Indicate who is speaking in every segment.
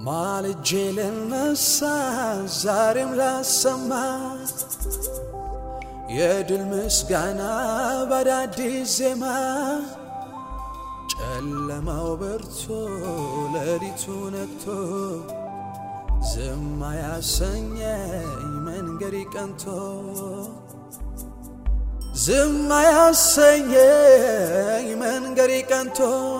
Speaker 1: ማልጄ ልነሳ ዛሬም ላሰማ የድል ምስጋና በአዳዲስ ዜማ ጨለማው በርቶ ሌሊቱ ነግቶ ዝም አያሰኘኝ መንገድ ቀንቶ ዝም አያሰኘኝ መንገድ ቀንቶ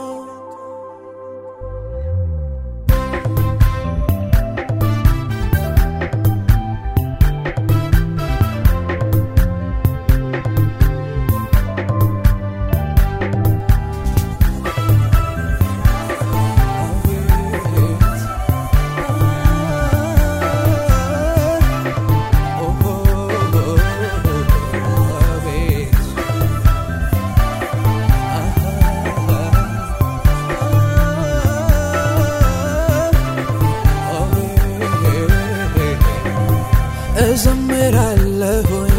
Speaker 1: እዘምራለሁኝ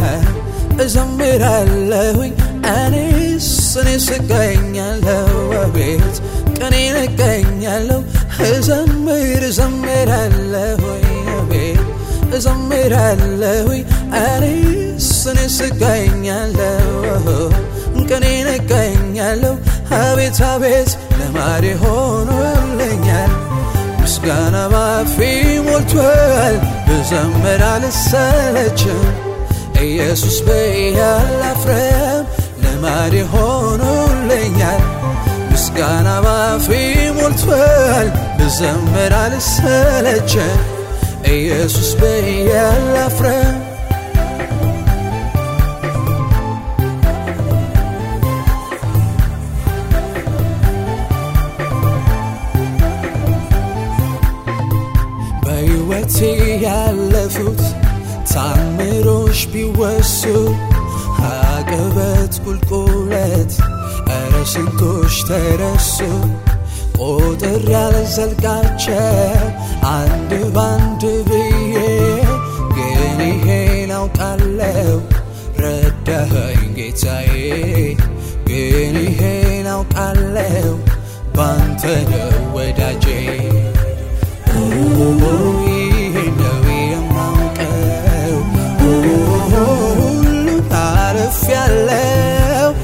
Speaker 1: እዘምራለሁኝ እኔስ እኔስ እገኛለሁ አቤት ቀኔን እገኛለሁ እዘምር እዘምራለሁኝ አቤት እዘምራለሁኝ እኔስ እኔስ እገኛለሁ ቀኔን እገኛለሁ አቤት አቤት ልማዴ ሆኖልኛል ምስጋና ባፌ ሞልቷል ብዘምር አልሰለችም ኢየሱስ በያላፍረም ልማዴ ሆኖልኛል ምስጋና ባፌ ሞልቷል ብዘምር አልሰለችም ኢየሱስ በያላፍረም በሕይወቴ ያለፉት ታምሮች ቢወሱ አቀበት ቁልቁለት እረ ስንቶች ተረሱ ቁጥር ያልዘልቃቸው አንድ ባንድ ብዬ ግን ይሄን አውቃለሁ ረዳኸኝ ጌታዬ ግን ይሄን አውቃለሁ ባንተ ነው ወዳጄ ይሄን ነው የማውቀው ሁሉን አልፌያለሁ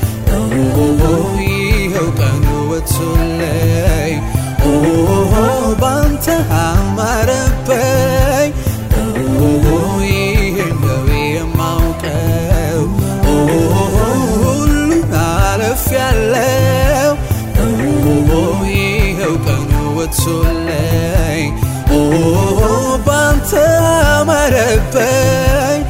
Speaker 1: ይኸው ቀኑ ወጥቶልኝ ባንተ አማረብኝ ይሄን ነው የማውቀው ሁሉን አልፌያለሁ ይኸው ቀኑ ወጥቶልኝ ባንተ አማረብኝ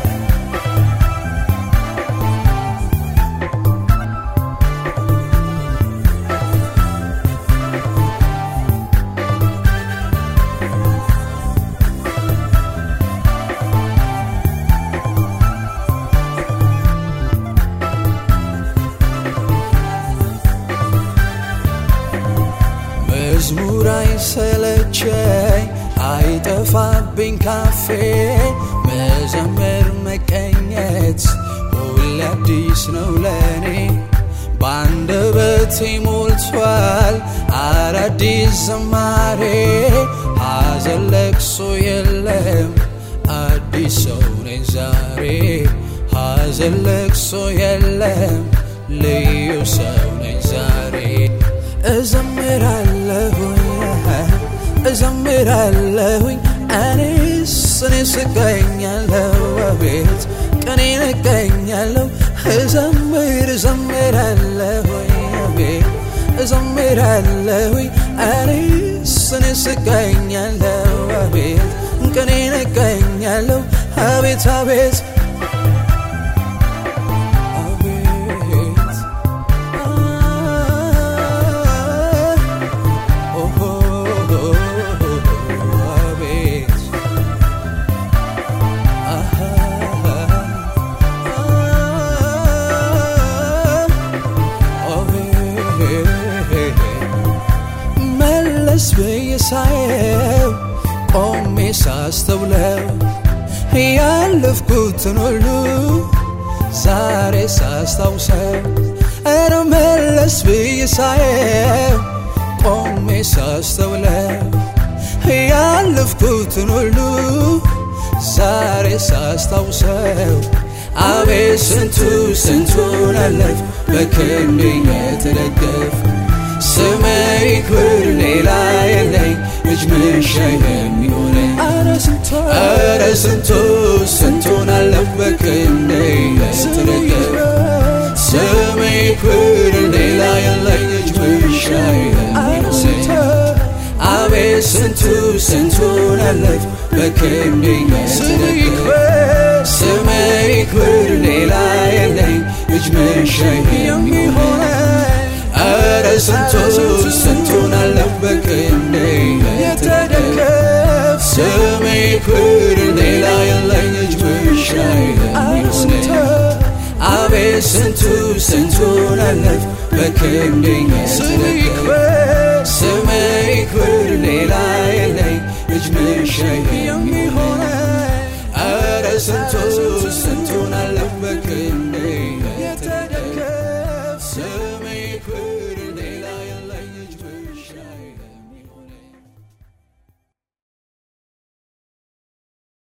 Speaker 1: መዝሙር አይሰለቸኝ አይጠፋብኝ ካፌ መዘመር መቀኘት ሁሌ አዲስ ነው ለእኔ በአንደበቴ ሞልቷል አዳዲስ ዝማሬ ሐዘን ለቅሶ የለም አዲስ ሰው ነኝ ዛሬ ሐዘን ለቅሶ የለም ልዩ ሰው ነኝ ዛሬ እዘምራለሁኝ እዘምራለሁኝ እኔስ እኔስ እገኛለሁ አቤት ቀኔን እገኛለሁ እዘምር እዘምራለሁኝ አቤት እዘምራለሁኝ እኔስ እኔስ እገኛለሁ አቤት ቀኔን እገኛለሁ አቤት አቤት መለስ ብዬ ሳየው ቆሜ ሳስተውለው ያለፍኩትን ሁሉ ዛሬ ሳስታውሰው ኧረ መለስ ብዬ ሳየው ቆሜ ሳስተውለው ያለፍኩትን ሁሉ ዛሬ ሳስታውሰው አቤት ስንቱ ስንቱን አለፍ በክንድ የተደገፍ ስመ ይክብር ሌላ የለኝ እጅ መንሻ የሚሆነኝ ኧረ ስንቱ ስንቱን አለፍ በክንድ የተደገፍ ስመ ይክብር ሌላ የለኝ እጅ መንሻ የሚሆነኝ አቤት ስንቱ ስንቱን አለፍ በክንድ የተደገፍ ስመ ይክብር ሌላ የለኝ እጅ መንሻ የሚሆነኝ ኧረ ስንቱ ስንቱን አለፍ በክንዴ የተደገፍ ስሜ ይክብር ሌላ የለኝ እጅ መንሻ የሚሆነኝ አቤት ስንቱ ስንቱን አለፍ በክንዴ የተደገፍ ስሜ ይክብር ሌላ የለኝ እጅ መንሻ የሚሆነኝ ኧረ ስንቱ ስንቱን አለፍ በክንዴ